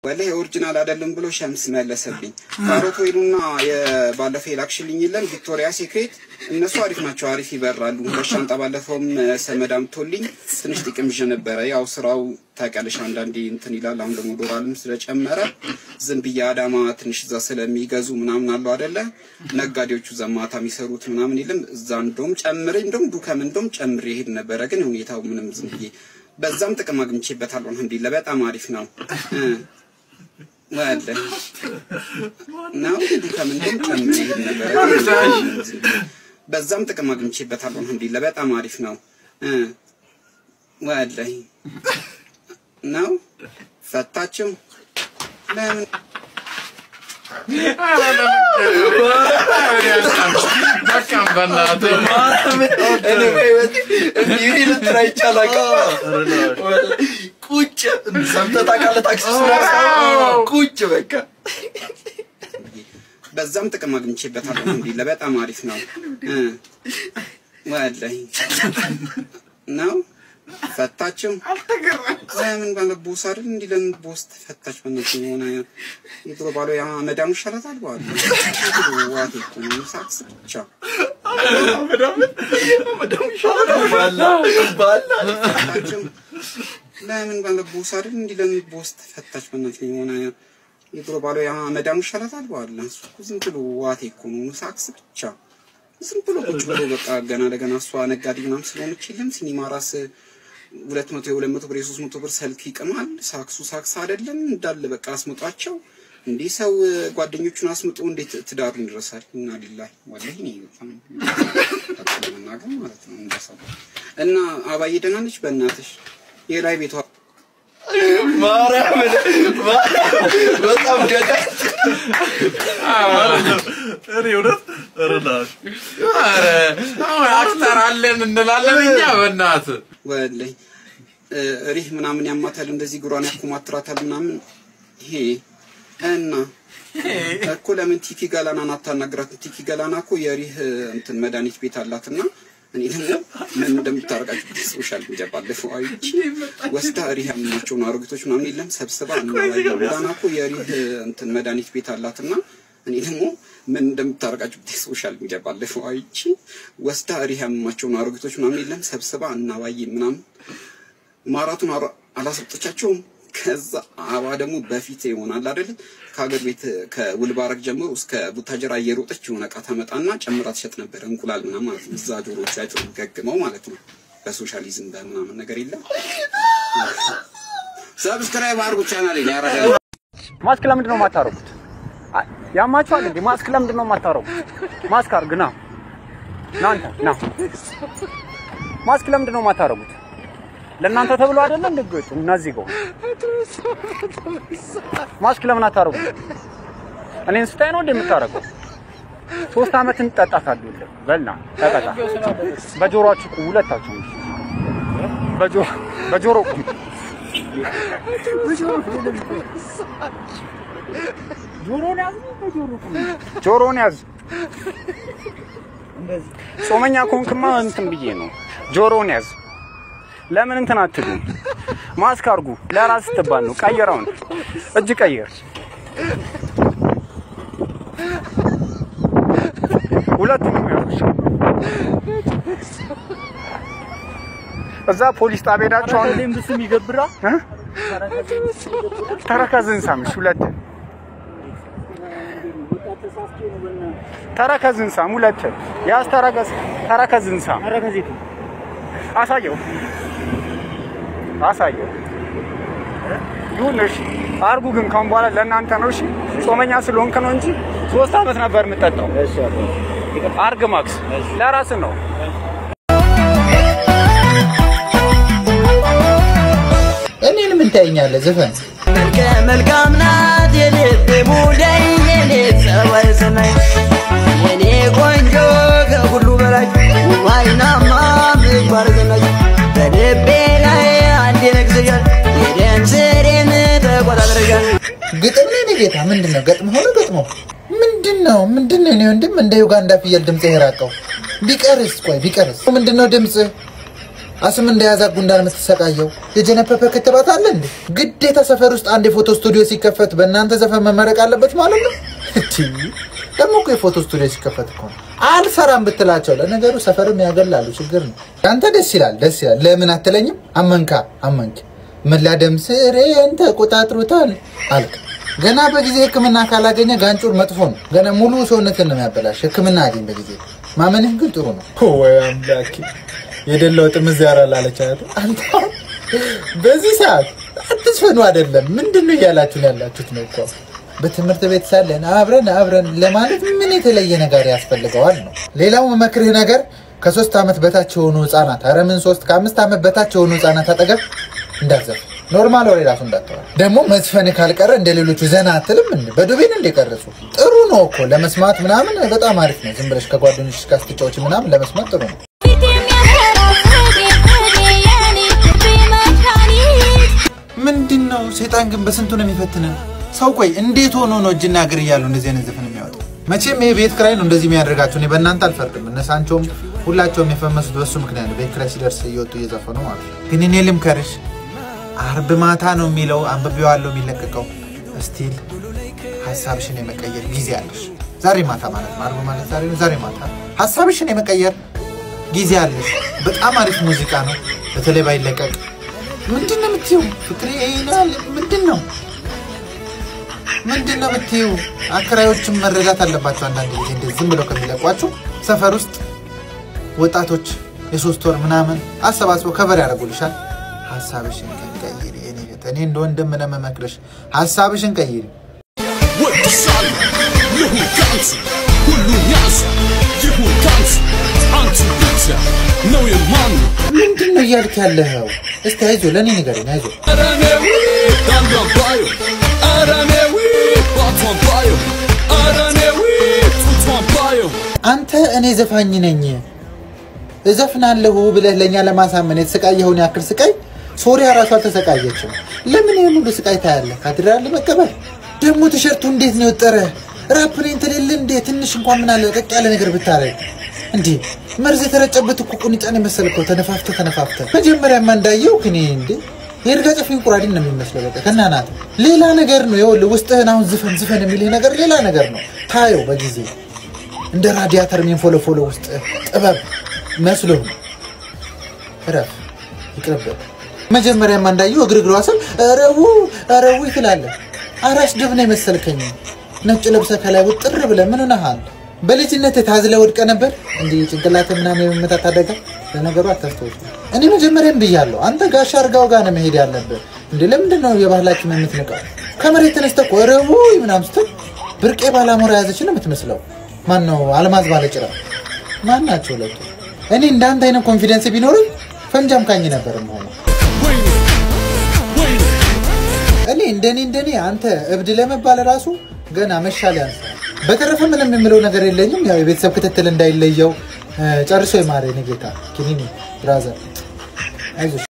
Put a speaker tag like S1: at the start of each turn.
S1: ወላሂ ኦሪጂናል አይደለም ብሎ ሸምስ መለሰብኝ። ካሮት ወይኑና የባለፈው የላክሽልኝ የለም ቪክቶሪያ ሴክሬት እነሱ አሪፍ ናቸው፣ አሪፍ ይበራሉ። ሁለት ሻንጣ ባለፈውም ሰመድ አምቶልኝ ትንሽ ጥቅም ይዤ ነበረ። ያው ስራው ታውቂያለሽ አንዳንዴ እንትን ይላል። አሁን ደግሞ ዶላርም ስለጨመረ ዝም ብዬ አዳማ ትንሽ እዛ ስለሚገዙ ምናምን አለው አይደለ ነጋዴዎቹ እዛ ማታ የሚሰሩት ምናምን የለም እዛ እንደውም ጨምሬ እንደውም ዱከም እንደውም ጨምሬ ሄድ ነበረ። ግን ሁኔታው ምንም ዝም ብዬ በዛም ጥቅም አግኝቼበታለሁ። አልሐምዱሊላህ በጣም አሪፍ ነው እ ወለ ነው ዱከም እንደውም ጨምሬ ሄድ ነበረ። በዛም ጥቅም አግኝቼበታለሁ። አልሐምዱሊላህ በጣም አሪፍ ነው እ ወላሂ ነው ፈታችሁ ለምን
S2: በቃም በእናትህ
S3: እኔ በህይወቴ እንዲህ ልትራ ይቻላል። ቁጭ ሰምተህ ታውቃለህ? ታክሲ ውስጥ ቁጭ በቃ
S1: በዛም ጥቅም አግኝቼበታለሁ። አልሐምዱሊላህ በጣም አሪፍ ነው እ ወላሂ ነው ፈታችሁ ለምን ባለ ቦስ አይደል እንዲህ ለምን ቦስ ተፈታች? በእነሱ የሆነ የድሮ ባሏ ያ መዳሙ ይሻላታል በኋላ ዋት እኮ ነው ሳክስ ብቻ ፈታችሁ ለምን ባለ ቦስ አይደል እንዲህ ለምን ቦስ ተፈታች? በእነሱ የሆነ የድሮ ባሏ ያ መዳሙ ይሻላታል በኋላ እሱ እኮ ዝም ብሎ ዋቴ እኮ ነው ሳክስ ብቻ ዝም ብሎ ቁጭ ብሎ በቃ ገና ለገና እሷ ነጋዴ ምናምን ስለሆነች የለም ሲኒማ ራስ ሁለት መቶ የሁለት መቶ ብር የሶስት መቶ ብር ሰልክ ይቅማል። ሳክሱ ሳክስ አይደለም እንዳለ በቃ አስምጧቸው። እንዲህ ሰው ጓደኞቹን አስምጦ እንዴት ትዳሩን ይረሳል? እና ሊላሂ ወላሂ እኔ በጣም በጣም መናገር ማለት ነው እንደ ሰው እና አባዬ ደህና ነች? በእናትሽ የላይ ቤቷ
S3: ማርያምን በጣም ገዳይ
S2: እኔ እውነት ረዳሽ ኧረ አሁን አክተር አለን እንላለን እኛ በእናትህ
S1: ወላሂ ሪህ ምናምን ያማታል፣ እንደዚህ እግሯን ያኮማትራታል ምናምን ይሄ እና እኮ ለምን ቲኪ ገላናን አታናግራትም? ቲኪ ገላና እኮ የሪህ እንትን መድኃኒት ቤት አላትና እኔ ደግሞ ምን እንደምታረቃቸው ሶሻል ሚዲያ ባለፈው አይቼ ወስዳ ሪህ ያመማቸውን አሮጊቶች ምናምን የለም ሰብስባ ገላና እኮ የሪህ እንትን መድኃኒት ቤት አላትና እኔ ደግሞ ምን እንደምታረቃቸው ሶሻል ሚዲያ ባለፈው አይቼ ወስዳ ሪህ ያመማቸውን አሮጊቶች ምናምን የለም ሰብስባ እናባዬ ምናምን ማራቱን አላሰጠቻቸውም። ከዛ አባ ደግሞ በፊት ይሆናል አይደል ከሀገር ቤት ከውልባረግ ጀምሮ እስከ ቡታጀራ እየሮጠች የሆነ እቃ ታመጣና ጨምራ ትሸጥ ነበር። እንቁላል ምናምን ማለት ነው። እዛ ጆሮቹ አይቶ ገግመው ማለት ነው። በሶሻሊዝም በምናምን ነገር የለም። ሰብስክራይብ አድርጉ ቻናል ያረዳ
S4: ማስክ ለምንድን ነው የማታረጉት? ያማችኋል እንዴ? ማስክ ለምንድን ነው የማታረጉት? ማስክ አርግ ና ና አንተ ና። ማስክ ለምንድን ነው የማታረጉት? ለእናንተ ተብሎ አይደለ እንደ ገጭ እነዚህ ጋር ማስክ ለምን አታረጉት? እኔን ስታይ ነው እንደ የምታረገው? ሶስት አመት እንጠጣታለህ። በልና ተቀጣ። በጆሮአችሁ ቁሙ ሁለታችሁ። በጆሮ በጆሮ ቁሙ። ጆሮን ያዝ፣ በጆሮ ቁሙ። ጆሮን ያዝ። ጾመኛ ከሆንክማ እንትን ብዬ ነው። ጆሮን ያዝ። ለምን እንትን አትሉ? ማስክ አርጉ። ለራስ ስትባል ነው። ቀይረውን እጅ ቀይር። ሁለቱንም ያዙ። እዛ ፖሊስ ጣቢያ ሄዳችሁ አሁን
S5: ብስም ይገብራ
S4: እ? ተረከዝን ሳምሽ ሁለት ተረከዝን ሳም ሁለት ያዝ። ተረከዝ ተረከዝን ሳም
S5: አረከዚቱ
S4: አሳየው አሳየው። ይሁን እሺ፣ አርጉ። ግን ካሁን በኋላ ለእናንተ ነው። እሺ፣ ጾመኛ ስለሆንክ ነው እንጂ ሶስት አመት ነበር የምጠጣው። አርግ ማክስ፣ ለራስ ነው።
S6: እኔን ምን ታየኛለህ? ዘፈን
S7: መልከ መልካም ናት የልብ ሙዳይ የኔ ጸባይ ሰናይ የኔ ቆንጆ ከሁሉ በላይ ዋይናማ ምግባር ዘናይ በልቤ ላይ አንድ ነግሰሻል የደም ስሬን ተቆጣጥረሻል
S6: ግጥም ላይ ነው ጌታ። ምንድን ነው ገጥሞ ሆነ ገጥሞ ምንድን ነው ምንድን ነው? እኔ ወንድም እንደ ዩጋንዳ ፍየል ድምፅ የራቀው ቢቀርስ? ቆይ ቢቀርስ ምንድን ነው ድምፅ? አስም እንደያዛ ጉንዳን የምትሰቃየው የጀነፐፐ ክትባት አለ እንዴ? ግዴታ ሰፈር ውስጥ አንድ የፎቶ ስቱዲዮ ሲከፈት በእናንተ ዘፈን መመረቅ አለበት ማለት ነው? እቲ ደግሞ እኮ የፎቶ ስቱዲዮ ሲከፈት እኮ ነው አልሰራም ብትላቸው። ለነገሩ ሰፈርም ያገላሉ፣ ችግር ነው። አንተ ደስ ይላል፣ ደስ ይላል። ለምን አትለኝም? አመንካ አመንክ ምላደም ስሬን ተቆጣጥሮታል አልክ። ገና በጊዜ ሕክምና ካላገኘ ጋንጩር መጥፎ ነው። ገና ሙሉ ሰውነትን ነው የሚያበላሽ። ሕክምና አገኝ በጊዜ ማመንህ ግን ጥሩ ነው። ወይ አምላኬ የደላው ጥምዝ ያራላለች አይደል? አንተ አሁን በዚህ ሰዓት አትስፈኑ አይደለም። ምንድን ነው እያላችሁ ነው ያላችሁት ነው እኮ በትምህርት ቤት ሳለን አብረን አብረን ለማለት ምን የተለየ ነገር ያስፈልገዋል ነው። ሌላው መመክርህ ነገር ከሶስት ዓመት በታች የሆኑ ህጻናት ኧረ ምን ሶስት ከአምስት ዓመት በታች የሆኑ ህጻናት አጠገብ እንዳትዘፍ ኖርማል ወሬ ራሱ እንዳትተዋል። ደግሞ መዝፈን ካልቀረ እንደ ሌሎቹ ዘና አትልም እንዴ? በዱቤን እንደቀረጹ ጥሩ ነው እኮ ለመስማት ምናምን በጣም አሪፍ ነው። ዝም ብለሽ ከጓደኞች ጋር ስትጫወች ምናምን ለመስማት ጥሩ ነው። ምንድን ነው ሴጣን ግን በስንቱ ነው የሚፈትነን? ሰው ቆይ እንዴት ሆኖ ነው እጅና እግር እያሉ እንደዚህ አይነት ዘፈን የሚያወጣው? መቼም ይሄ ቤት ክራይ ነው እንደዚህ የሚያደርጋቸው። እኔ በእናንተ አልፈርድም። እነ ሳንቾም ሁላቸውም የፈመሱት በሱ ምክንያት ነው። ቤት ክራይ ሲደርስ እየወጡ እየዘፈኑ ማለት ነው። ግን እኔ ልምከርሽ፣ አርብ ማታ ነው የሚለው አንብቤዋለሁ የሚለቀቀው። ስቲል ሀሳብሽን የመቀየር ጊዜ አለሽ። ዛሬ ማታ ማለት ነው። አርብ ማለት ዛሬ ነው። ዛሬ ማታ ሀሳብሽን የመቀየር ጊዜ አለሽ። በጣም አሪፍ ሙዚቃ ነው። በተለይ ባይለቀቅ ምንድን ነው የምትይው? ፍቅሬ ይናል ምንድን ነው ምንድን ነው የምትይው? አከራዮችም መረዳት አለባቸው። አንዳንድ ጊዜ እንደዚህ ዝም ብለው ከሚለቋቸው ሰፈር ውስጥ ወጣቶች የሶስት ወር ምናምን አሰባስበው ከበር ያደርጉልሻል። ሀሳብሽን ግን ቀይሪ። የኔ እህት፣ እኔ እንደ ወንድም ነው የምመክርሽ። ሀሳብሽን ቀይሪ።
S5: ወድሻለሁ ልሁን ካንቺ ሁሉን ያንቺ ይሁን ካንቺ አንቺ ብቻ ነው የማኑ
S6: ምንድን ነው እያልክ ያለኸው? እስቲ አይዞ ለእኔ ንገረኝ። አይዞ
S5: አረኔዊ ዳንዷን ባዮ አረኔዊ ባቷን ባዮ አረኔዊ ጡቷን ባዮ
S6: አንተ እኔ ዘፋኝ ነኝ እዘፍናለሁ ብለህ ለእኛ ለማሳመን የተሰቃየኸውን ያክል ስቃይ ሶሪያ ራሷ አልተሰቃየችም። ለምን ይህን ሁሉ ስቃይ ታያለህ? ካቴድራል መቀበል ደግሞ ቲሸርቱ እንዴት ነው የወጠረ? ራፕኔን ትልል እንዴ? ትንሽ እንኳን ምን አለ ቀቅ ያለ ነገር ብታረግ እንዴ! መርዝ የተረጨበት እኮ ቁንጫን የመሰልከው ተነፋፍተ ተነፋፍተ። መጀመሪያማ እንዳየው እኔ እንዴ የእርጋ ጨፌ እንቁራሪን ነው የሚመስለው። በቃ ከናናት ሌላ ነገር ነው። ይኸውልህ ውስጥህን አሁን ዝፈን ዝፈን የሚልህ ነገር ሌላ ነገር ነው። ታየው በጊዜ እንደ ራዲያተር የሚንፎለፎለ ውስጥ ጥበብ መስሎ እረፍ፣ ይቅርብህ። መጀመሪያማ እንዳየው እግር እግሯ ስል ረቡ ረቡ ትላለህ። አራስ ድብ ነው የመሰልከኝ። ነጭ ለብሰህ ከላይ ውጥር ብለህ ምን ሆነሃል? በልጅነት ታዝለህ ወድቀህ ነበር እንዲህ ጭንቅላት ምናምን የመመታት አደጋ። ለነገሩ አታስታውሱ። እኔ መጀመሪያም ብያለሁ፣ አንተ ጋሻ አርጋው ጋር ነው መሄድ ያለብህ። እንዴ ለምንድን ነው የባህላችን የምትንቀው? ከመሬት ተነስተህ እኮ ረቡ ምናምን ስትል ብርቄ ባላሞራ ያዘች ነው የምትመስለው። ማን ነው አልማዝ ባለጭራ? ማን ናቸው ሁለቱ? እኔ እንዳንተ አይነት ኮንፊደንስ ቢኖርኝ ፈንጃም ካኝ ነበር የምሆነው።
S5: ወይኔ ወይኔ
S6: እኔ እንደኔ እንደኔ አንተ እብድ ለመባል ራሱ ገና መሻል ያንሳል። በተረፈ ምንም የምለው ነገር የለኝም። ያው የቤተሰብ ክትትል እንዳይለየው ጨርሶ የማረ ኔ ጌታ ኪኒኒ ብራዘር አይዞሽ።